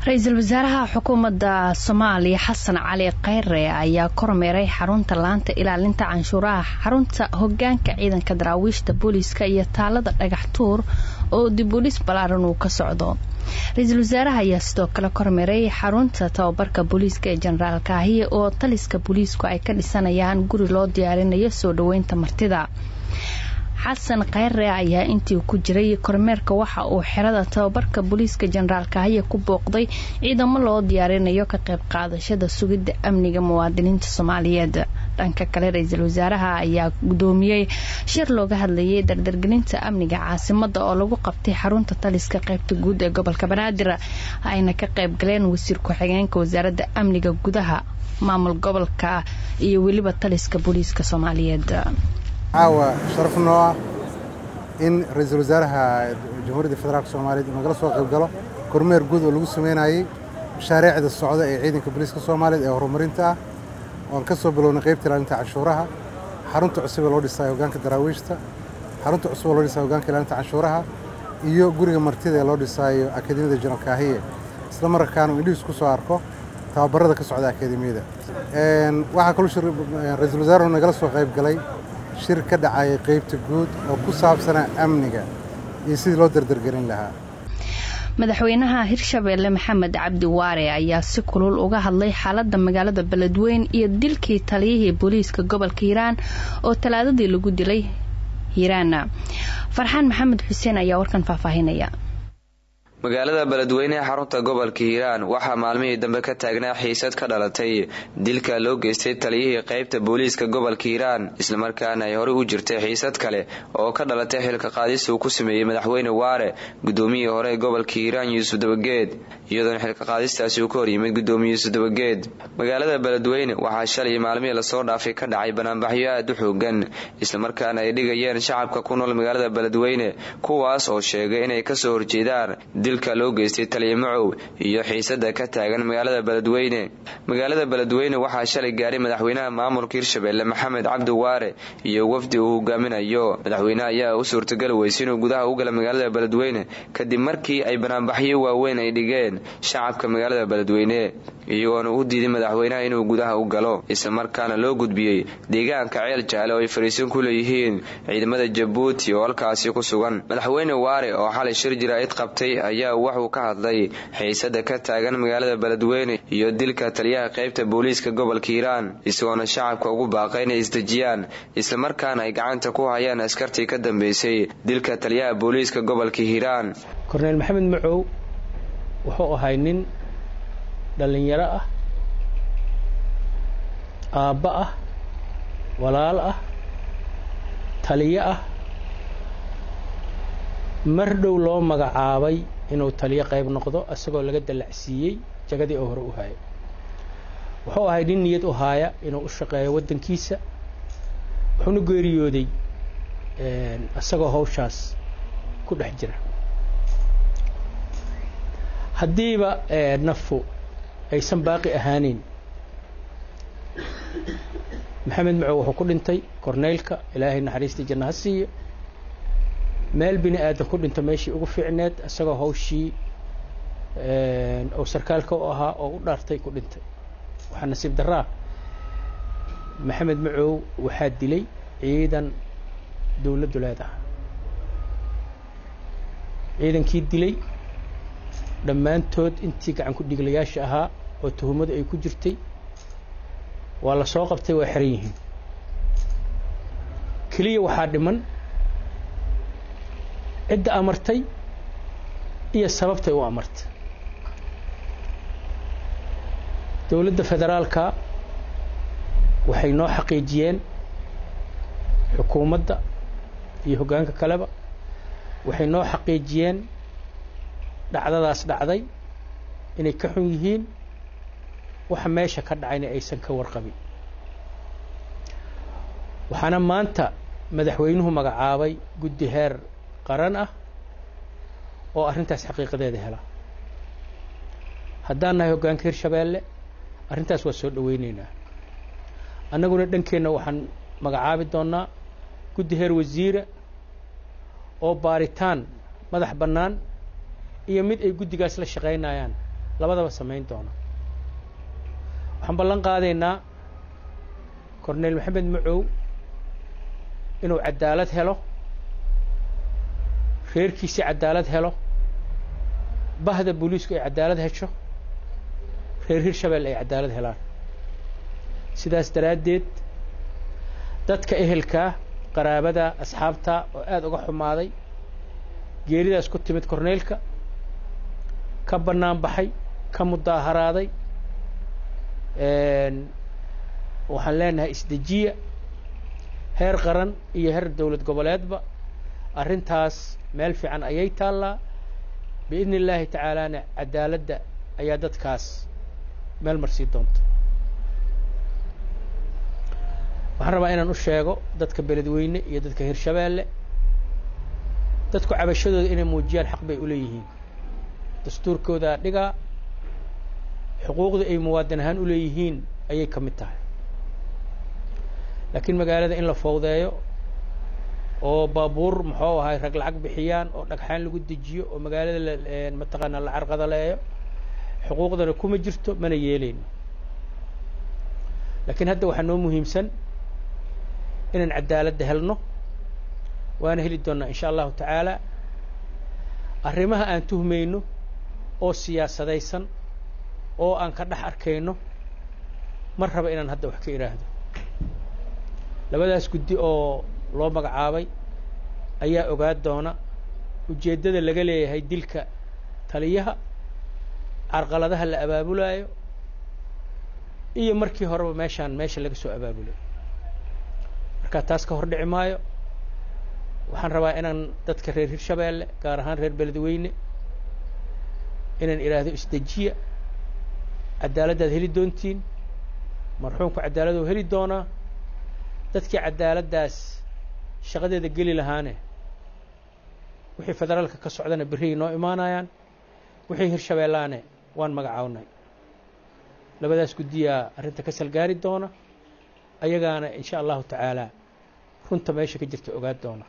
ra-iisul wasaaraha xukuumadda soomaaliya xasan cali kheyre ayaa kormeeray xarunta laanta ilaalinta canshuuraha xarunta hogaanka ciidanka daraawiishta booliiska iyo taalada dhagax tuur oo dibulis balaaran uu ka socdo ra-iisul wasaaraha ayaa sidoo kale kormeeray xarunta tababarka booliiska ee jenaraal kaahiye oo taliska booliisku ay ka dhisanayaan guri loo diyaarinayo soo dhaweynta martida xasan kheyre ayaa intii ku jiray kormeerka waxa uu xerada tababarka booliiska jenaraal kaahiye ku booqday ciidamo loo diyaarinayo ka qayb qaadashada sugidda amniga muwaadiniinta soomaaliyeed dhanka kale ra-iisul wasaaraha ayaa gudoomiyey shir looga hadlayay dardargelinta amniga caasimada oo lagu qabtay xarunta taliska qaybta guud ee gobolka banaadir ayna ka qayb galeen wasiir ku-xigeenka wasaaradda amniga gudaha maamul gobolka iyo weliba taliska booliiska soomaaliyeed caawa sharaf noo ah in ra-iisul wasaaraha jamhuuriyadda federaalk soomaaliyeed uu nagala soo qayb galo kormeer guud oo lagu sameynayey mashaariicda socda ee ciidanka booliiska soomaaliyeed ee horumarinta ah oan ka soo bilownay qaybta ilaalinta canshuuraha xarunta cusub ee loo dhisaayo hogaanka daraawiishta xarunta cusub ee loo dhisaayo hogaanka ilaalinta canshuuraha iyo guriga martida ee loo dhisaayo akademiyada jenaraal kaahiye isla markaana uu indhihiis ku soo arko tababarada ka socda akademiyada waxaa kaloo ra-iisul wasaaruhu nagala soo qayb galay shir ka dhacayay qaybta guud oo ku saabsanaa amniga iyo sidii loo dardargelin lahaa madaxweynaha hirshabeelle maxamed cabdi waare ayaa si kulul uga hadlay xaalada magaalada beledweyn iyo dilkii taliyihii booliiska gobolka hiiraan oo talaadadii lagu dilay hiiraana farxaan maxamed xuseen ayaa warkan faahfaahinaya magaalada beledweyne ee xarunta gobolka hiiraan waxaa maalmihii dambe ka taagnaa xiisad ka dhalatay dilka loo geystay taliyihii qaybta booliiska gobolka hiiraan islamarkaana ay horey u jirtay xiisad kale oo ka dhalatay xilka qaadis uu ku sameeyey madaxweyne waare gudoomiyihii hore ee gobolka hiiraan yuusuf dabageed iyadoona xilka qaadistaasi uu ka horyimid gudoomiye yuusuf dabageed magaalada beledweyne waxaa shalay maalmihii lasoo dhaafay ka dhacay banaanbaxyo aad u xoogan islamarkaana ay dhigayeen shacabka ku nool magaalada beledweyne kuwaas oo sheegay inay kasoo horjeedaan dilka loo geystay taliya macow iyo xiisada ka taagan magaalada beledweyne magaalada beledweyne waxaa shalay gaaray madaxweynaha maamulka hirshabeelle maxamed cabdi waare iyo wafdi uu hogaaminayo madaxweyneha ayaa u suurtagali weysay inuu gudaha u gala magaalada beledweyne kadib markii ay banaanbaxyo waaweyn ay dhigeen shacabka magaalada beledweyne iyagoona u diiday madaxweynaha inuu gudaha u galo islamarkaana loo gudbiyey deegaanka ceel jaale oo ay fariisin ku leeyihiin ciidamada jabuuti oo halkaasi ku sugan madaxweyne waare oo xalay shir jaraa'id qabtay ayaa waxuu ka hadlay xiisada ka taagan magaalada beledweyne iyo dilka taliyaha qaybta booliiska gobolka hiiraan isagoona shacabka ugu baaqay inay isdejiyaan islamarkaana ay gacanta ku hayaan askartii ka dambeysay dilka taliyaha booliiska gobolka hiiraan korneyl maxamed macow wuxuu ahay nin dhallinyaro ah aabba ah walaal ah taliyo ah mar dhow loo magacaabay inuu taliyo qayb noqdo isagoo laga dallacsiiyey jagadii oo hore u haaya wuxuu ahay nin niyad u haaya inuu u shaqeeyo waddankiisa wuxuuna geeriyooday isagoo hawshaas ku dhex jira haddiiba nafu aysan baaqi ahaaneyn maxamed macow wuxuu ku dhintay korneylka ilaahay naxariistii janna ha siiyo meel bini aadan ku dhinto meeshii ugu fiicneed isagoo hawshii oo sarkaalka u ahaa oo u dhaartay ku dhintay waxaa nasiib daraa maxamed macow waxaa dilay ciidan dowladdu leedaha ciidankii dilay dhammaantood intii gacan ku dhiglayaasha ahaa oo tuhumadu ay ku jirtay waa la soo qabtay waa xiran yihiin keliya waxaa dhiman cidda amartay iyo sababtay u amartay dowladda federaalka waxay noo xaqiijiyeen xukuumadda iyo hoggaanka kaleba waxay noo xaqiijiyeen dhacdadaas dhacday inay ka xun yihiin waxa meesha ka dhacayna aysan ka warqabin waxaana maanta madaxweynuhu magacaabay guddi heer qaran ah oo arrintaas xaqiiqadeeda hela haddaan nahay hoggaanka hirshabeelle arrintaas waa soo dhaweyneynaa annaguna dhankeenna waxaan magacaabi doonnaa guddi heer wasiira oo baaritaan madax bannaan iyo mid ay guddigaas la shaqaynayaan labadaba samayn doona waxaan ballan qaadaynaa corneyl maxamed macow inuu cadaalad helo reerkiisii cadaalad helo bahda booliisku ay cadaalad hesho reer hirshabelle ay cadaalad helaan sidaas daraaddeed dadka ehelkaa qaraabada asxaabta oo aada uga xumaaday geeridaas ku timid corneylka ka bannaan baxay ka mudaaharaaday waxaan leenahay isdejiya heer qaran iyo heer dowlad goboleedba arrintaas meel fiican ayay taallaa biidni illaahi tacaalaana cadaaladda ayaa dadkaas meel marsii doonta waxaan rabaa inaan u sheego dadka beledweyne iyo dadka hirshabeelle dadku cabashadooda inay muujiyaan xaq bay u leeyihiin dastuurkoodaa dhigaa xuquuqda ay muwaadin ahaan u leeyihiin ayay ka mid tahay laakiin magaalada in la fowdeeyo oo baabuur muxuu ahay rag lacag bixiyaan oo dhagxaan lagu dejiyo oo magaalada la mataqaanaa la carqadaleeyo xuquuqdana kuma jirto mana yeeleyno laakiin hadda waxaa noo muhiimsan inaan cadaaladda helno waana heli doonnaa insha allahu tacaala arrimaha aan tuhmayno oo siyaasadaysan oo aan ka dhex arkayno mar raba inaan hadda wax ka idhaahdo labadaas guddi oo loo magacaabay ayaa ogaa doona ujeeddada laga leeyahay dilka taliyaha carqaladaha la abaabulaayo iyo markii horeba meeshaan meesha laga soo abaabulay markaa taas ka hor dhici maayo waxaan rabaa inaan dadka reer hirshabeelle gaar ahaan reer beledweyne inaan idhaahdo isdejiya cadaaladdaad heli doontiin marxuumku cadaaladuu heli doonaa dadkii cadaaladdaas shaqadeeda geli lahaane wixii federaalka ka socdana berriay noo imaanayaan wixii hirshabeellaane waan magacawnay labadaas guddiyaa arrinta ka salgaari doona ayagaana insha allahu tacaalaa runta meesha ka jirta ogaa doona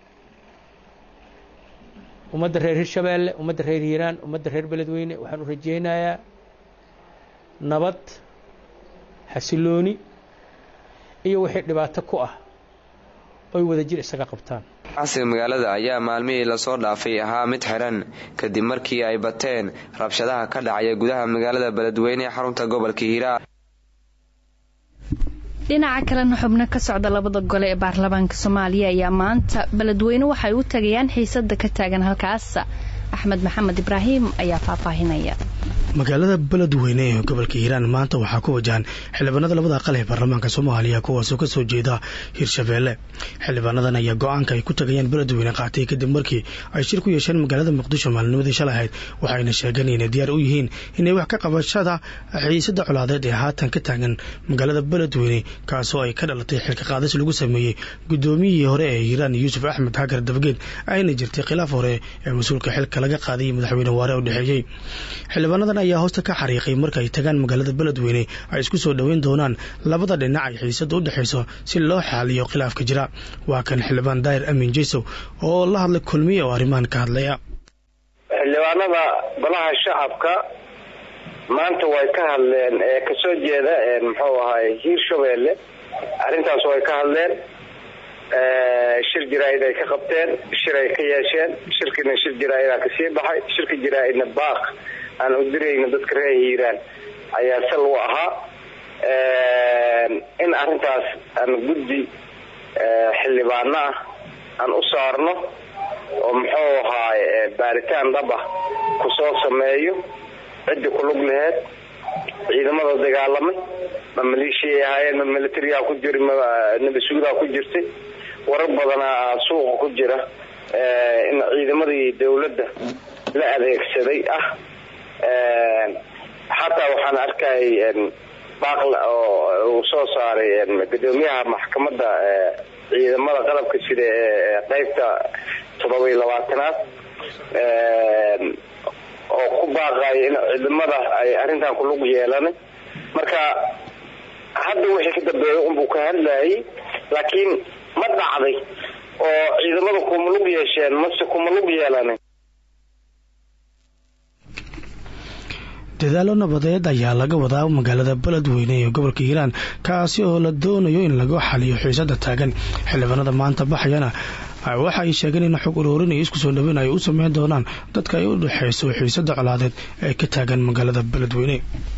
ummadda reer hirshabeelle ummadda reer hiiraan ummadda reer beledweyne waxaan u rajaynayaa nabad xasilooni iyo wixii dhibaato ku ah oy wada jir isaga qabtaan casiga magaalada ayaa maalmihii lasoo dhaafay ahaa mid xiran kadib markii ay bateen rabshadaha ka dhacaya gudaha magaalada beledweyne ee xarunta gobolka hiiraan dhinaca kalena xubno ka socda labada gole ee baarlamaanka soomaaliya ayaa maanta beledweyne waxay u tagayaan xiisada ka taagan halkaas axmed maxamed ibraahim ayaa faahfaahinaya magaalada beledweyne ee gobolka hiiraan maanta waxaa ku wajahan xildhibaanada labada aqal ee baarlamaanka soomaaliya kuwaasoo ka soo jeeda hirshabeelle xildhibaanadan ayaa go-aanka ay ku tagayaan beledweyne qaatay kadib markii ay shir ku yeesheen magaalada muqdisho maalinimadii shalay ahayd waxayna sheegeen inay diyaar u yihiin inay wax ka qabashada xiisada colaadeed ee haatan ka taagan magaalada beledweyne kaasoo ay ka dhalatay xilka qaadis lagu sameeyey guddoomiyihii hore ee hiiraan yuusuf axmed hagar dabgeed ayna jirtay khilaaf hore ee mas-uulka xilka laga qaaday madaxweyne waare u dhexeeyey xildhibaanadan ayaa hoosta ka xariiqay marka ay tagaan magaalada beledweyne ay isku soo dhoweyn doonaan labada dhinac ay xiisada u dhexayso si loo xaaliyo khilaafka jira waa kan xildhibaan daahir amin jeysow oo la hadlay kulmiye oo arrimahan ka hadlaya xildhibaanada golaha shacabka maanta way ka hadleen ee kasoo jeeda muxuu ahaay hiirshabeelle arrintaas way ka hadleen shir jaraa'id ay ka qabteen shir ay ka yeesheen shirkina shir jaraa'ida kasii baxay shirka jaraa'idna baaq aan u dirayna dadka reer hiiraan ayaa sal u ahaa in arrintaas aan guddi xildhibaano ah aan u saarno oo muxuu ahaay baaritaan dhab ah kusoo sameeyo ciddi kulug laheed ciidamada dagaalamay ma maleeshiyay ahaayeen ma militariyaa ku jiri ma nabasuudaa ku jirtay warar badanaa suuqa ku jira in ciidamadii dawladda la adeegsaday ah xataa waxaan arkay baaql oo uu soo saaray gudoomiyaha maxkamadda ciidamada qalabka sida ee qeybta toddoba iyo labaatanaad oo ku baaqaya in ciidamada ay arrintan kulug yeelanay marka hadda wixii ka dambeeya unbuu ka hadlayay laakiin ma dhacday oo ciidamada kuma lug yeesheen mase kuma lug yeelanin dadaalo nabadeed ayaa laga wadaa magaalada beledweyne ee gobolka hiiraan kaasi oo la doonayo in lagu xaliyo xiisada taagan xildhibaanada maanta baxayana waxa ay sheegeen in xog uroorin iyo isku soo dhaweyn ay u sameyn doonaan dadka ay u dhexeyso xiisada colaadeed ee ka taagan magaalada beledweyne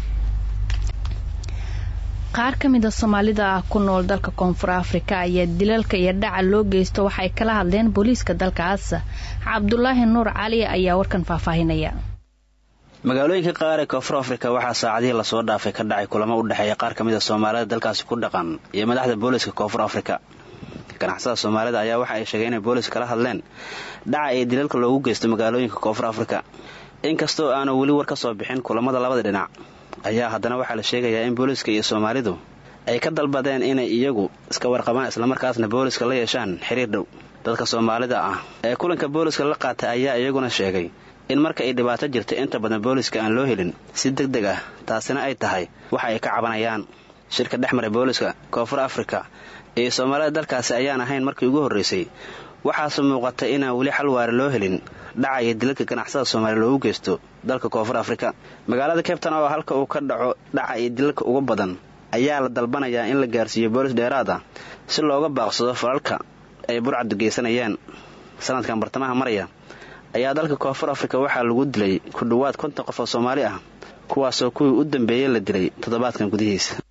qaar ka mid a soomaalida ku nool dalka koonfur afrika ayaa dilalka iyo dhaca loo geysto waxay kala hadleen booliiska dalkaas cabdulaahi nuur cali ayaa warkan faahfaahinaya magaalooyinka qaar ee koonfur afrika waxaa saacadihii lasoo dhaafay ka dhacay kulamo u dhexeeya qaar ka mid a soomaalida dalkaasi ku dhaqan iyo madaxda booliiska koonfur afrika ganacsada soomaalida ayaa waxa ay sheegeen inay booliis kala hadleen dhaca iyo dilalka loogu geysto magaalooyinka koonfur afrika inkastoo aanu weli war ka soo bixin kulamada labada dhinac ayaa haddana waxaa la sheegayaa in booliiska iyo soomaalidu ay ka dalbadeen inay iyagu iska warqabaan islamarkaasna booliiska la yeeshaan xiriir dhow dadka soomaalida ah ee kulanka booliiska la qaatay ayaa iyaguna sheegay in marka ay dhibaato jirta inta badan booliiska aan loo helin si deg deg ah taasina ay tahay waxa ay ka cabanayaan shirka dhex maray booliiska koonfur afrika iyo soomaalida dalkaasi ayaan ahayn markii ugu horraysay waxaase muuqata inaan weli xal waare loo helin dhaca iyo dilalka ganacsada soomaaliya loogu geysto dalka koonfur afrika magaalada cabtan oo halka uu ka dhaco dhaca iyo dilalka uga badan ayaa la dalbanayaa in la gaarsiiyo boolis dheeraad ah si looga baaqsado falalka ay burcadu geysanayaan sanadkan bartamaha maraya ayaa dalka koonfur afrika waxaa lagu dilay ku dhowaad konton qof oo soomaali ah kuwaasoo kuwii u dambeeyey la dilay toddobaadkan gudihiisa